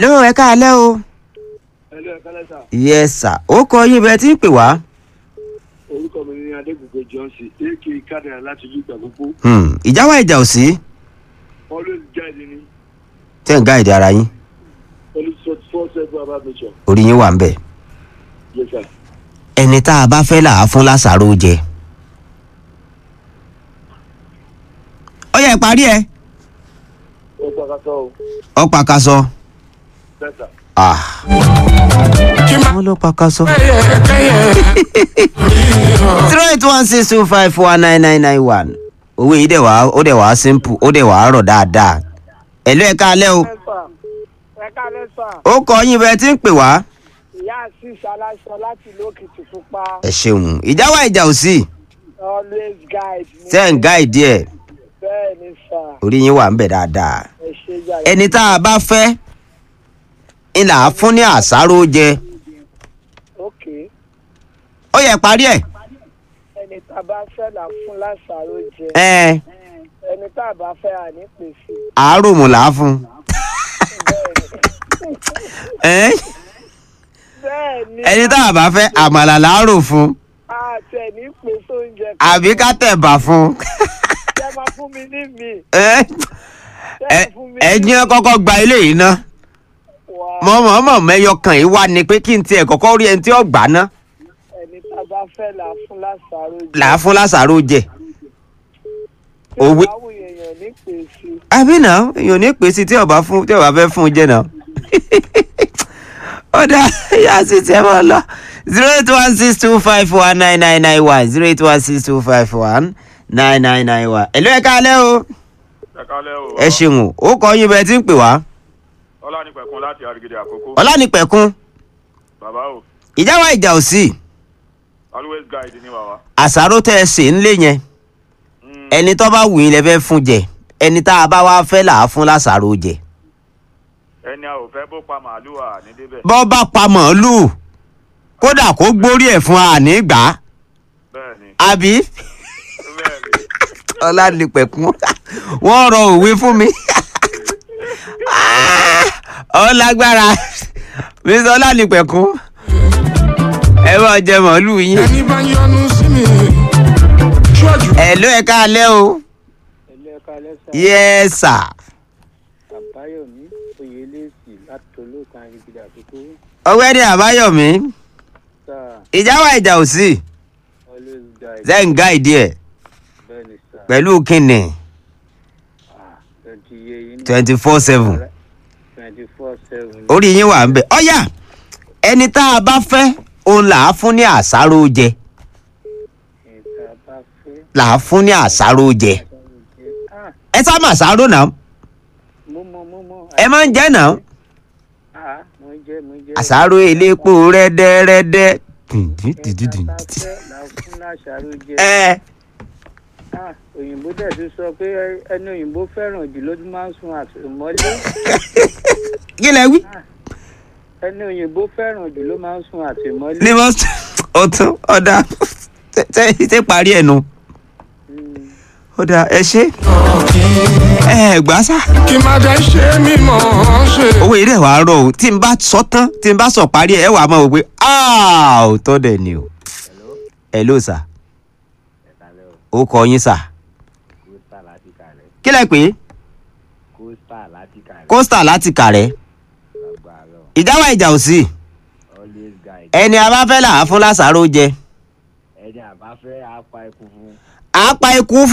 hello ẹ káalẹ́ o. ẹlú ẹ̀ka lẹ́sà yes sir ó kọ yín bẹ́ẹ̀ tí ń pè wá. orúkọ mi ní adégúngbé johnson ak kádàrá láti yí ìgbà gbogbo Hmm, ìjà wà ìjà ò sí always guide ni tẹ́ ń gáìdì ara yín always sort four seven about nature orí yín wà ń bẹ̀. yes sir. ẹni tá a bá fẹ́ là á fún lásàrò jẹ. ó yẹ parí ẹ. ó pàkàtọ́ o ọ pàkàsọ. bẹ́tà Ah. wọ́n ló pàkàsọ. zero eight one six two five four nine nine nine one owó yìí dẹ̀ wá ó dẹ̀ wá simple ó dẹ̀ wá rọ̀ dáadáa. ẹ̀lú ẹ̀ka alẹ́ o ẹ̀ka lẹ́sà ó kọ yín bẹ́ẹ̀ tí ń pè wá. ìyá àṣìṣe aláṣọ láti ìlú òkìtì pupa ẹ ṣeun ìjà wà ìjà ò sí always guide me. tẹ́ ń gáìdì ẹ̀ bẹ́ẹ̀ ni sà orí yín wà ń bẹ̀ dáadáa. ẹ ṣe yàrá. ẹni tá a bá fẹ́ ńlá fún ní àsáró jẹ ok ó yẹ parí ẹ̀. ẹni tá a bá fẹ́ là fún lásàrò jẹ ẹ ẹni tá a bá fẹ́ à ní pèsè. àárò mù là á fún. ẹ bẹ́ẹ̀ ni ẹni tá a bá fẹ́ àmàlà là á rò fún àti ẹ̀ ní pèsè oúnjẹ àbí ká tẹ̀bà fún. ṣe máa fún mi ní mi ẹ ẹ ẹ̀yin kọ́kọ́ gba ilé yìí ná wà mọ̀mọ́mọ́ mẹ́yọ kan yìí wá ni pé kí n tiẹ̀ kọ́kọ́ rí ẹni tí ó gbà ná ẹni tá a bá fẹ́ là fún lásàrò jẹ. là á fún lásàrò jẹ. tí òwe- ìbáwò èèyàn ní pèsè. àbí náà èèyàn ò ní pèsè tí ọba fún tí ọba fẹ́ fún un jẹ náà. ó dá yá sí tiẹ̀ mọ́ lọ zero eight one six two five one nine nine nine one zero eight one six two five one nine nine nine one. èlò ẹ̀ káalẹ́ o ẹ kálẹ́ o. ẹ ṣeun ó kọ yín bẹ́ẹ̀ tí ń pè wá ọlánìpẹ̀kun láti àrígidì àkókò. ọlánìpẹ̀kun bàbá o ìjà wa ìjà ò sí always guide ní bàbá. àṣàrò tẹ́ ẹ sè ń lé yẹn Mm, ẹni tó bá wù yín lẹ fẹ́ fún jẹ ẹni tá a bá wá fẹ́ là á fún lásàrò jẹ ẹni a ò fẹ́ bó pa màálù à ní débẹ̀. bọ́ bá pa màálù kódà kó gbórí ẹ̀ fún àní gbà á bẹ́ẹ̀ ni àbí bẹ́ẹ̀ ni. ọlánìpẹ̀kun wọ́n rọ òwe fún mi ọ lágbára mr ọlánìpẹ̀kun ẹ bá jẹ màálù yín ẹni bá yọnu sí mi ṣíwájú. ẹ ló ẹ káalẹ́ o ẹ̀lú ẹ̀ka lẹ́sà yes sir àbáyọ̀mí oyèlẹ́sì láti olóòkan àrígidì àkókò ọgbẹ́ni àbáyọ̀mí sà ìjà wa ìjà ò sí always guide zenga ìdí ẹ̀ bẹ́ẹ̀ ni sà pẹ̀lú kínní twenty yé yín ní twenty four seven twenty four seven orí yín wà ń bẹ̀ ọ̀yà ẹni tá a bá fẹ́ òun là á fún ní àsáró jẹ ìta bá fẹ́ là á fún ní àsáró jẹ ah ẹ sá mà àsáró náà mo mọ mo mọ ẹ máa ń jẹ́ náà ah mo jẹ mo jẹ àsáró elépo rẹ́dẹ́rẹ́dẹ́ ìta bá fẹ́ là fún lásàrò jẹ ẹ ah òyìnbó dẹ̀ ti sọ pé ẹni òyìnbó fẹ́ràn jù ló tún máa ń sun àtìmọ́lé kí lẹ wí. ẹni òyìnbó fẹ́ràn jù ló máa ń sun àtìmọ́lé. ní wọ́n ọtún ọ̀dà ṣe parí ẹ̀ nu Mm. ọ̀dà ẹ ṣe ẹ gbà sá. kí má jẹ́ ṣe mí mọ̀ ọ́n ṣe. owó ilé wa rọ o tí n bá sọ tán tí n bá sọ parí ẹ ẹ wàá máa wò pé ò tọ́ dẹ̀ ni o. hello sà ó kọ yín sà kóstà láti kàrẹ́ kí lẹ pé kóstà láti kàrẹ́ kóstà láti kàrẹ́ lágbára ìjà wa ìjà ò sí always guide ẹni a bá fẹ́ là á fún lásàrò jẹ ẹni àbáfẹ́ apá ikú fún àá pa ikú